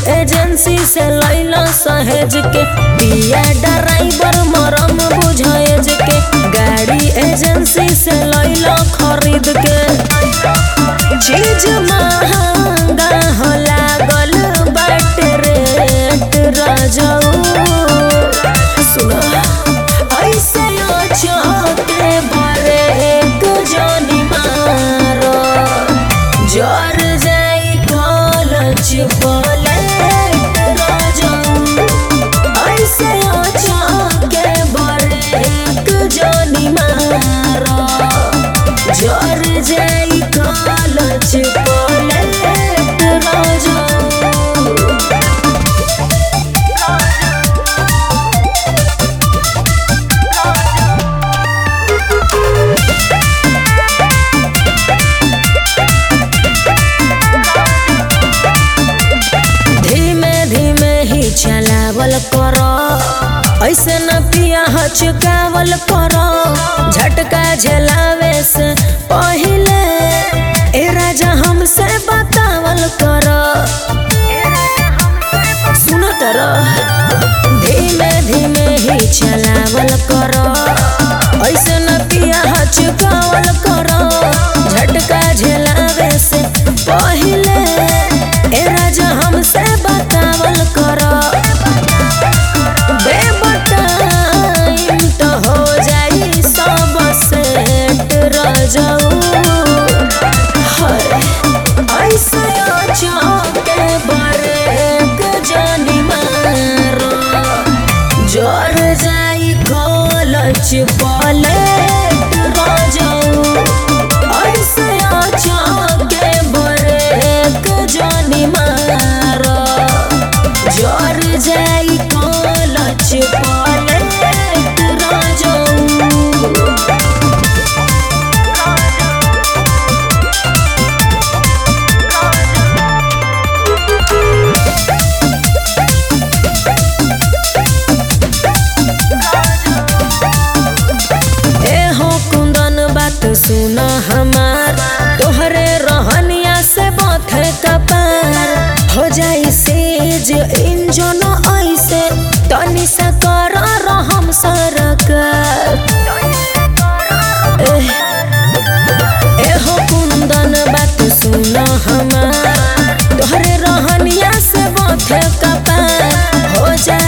agency से लैला सहेज के पिया ड्राइवर मरम बुझेज के गाड़ी एजेंसी से लैला खरीद के चीज महंगा हो लागल बाटे रेट रजऊ सुना ऐसे अचोटे भरे एक जनी मारो जर जाई कॉलेज पलेट रजऊ ऐसे अचोटे भरे एक जनी मारो जर जाई कॉलेज पलेट रजऊ धीमे धीमे ही चलावल करो ऐसे न पिया हचकावल करो झटका झेलावे से पहिले ए राजा हमसे बतावल करो सुनो तरो धीमे धीमे ही चलावल करो ऐसे न पिया हचकावल करो झटका झेलावे से पहिले ए राजा हमसे बतावल करो बेबटाइम तो हो जाई सब सेट रजऊ हाय ऐसे चौके बरेक जानी मारो जर जाई कॉलेज पलेट रजऊ ऐसे चौके बरेक जानी मारो जर जाई कॉलेज पलेट रजऊ ए हो कुंदन बात सुन हमार तोहरे रहनिया से बथे कपार हो जाई सेज इंजन ऐसे तनी सा कर रहम सरकार एह, ए हो कुंदन बात सुन हमार तोहरे रहनिया से बथे कपार हो जाई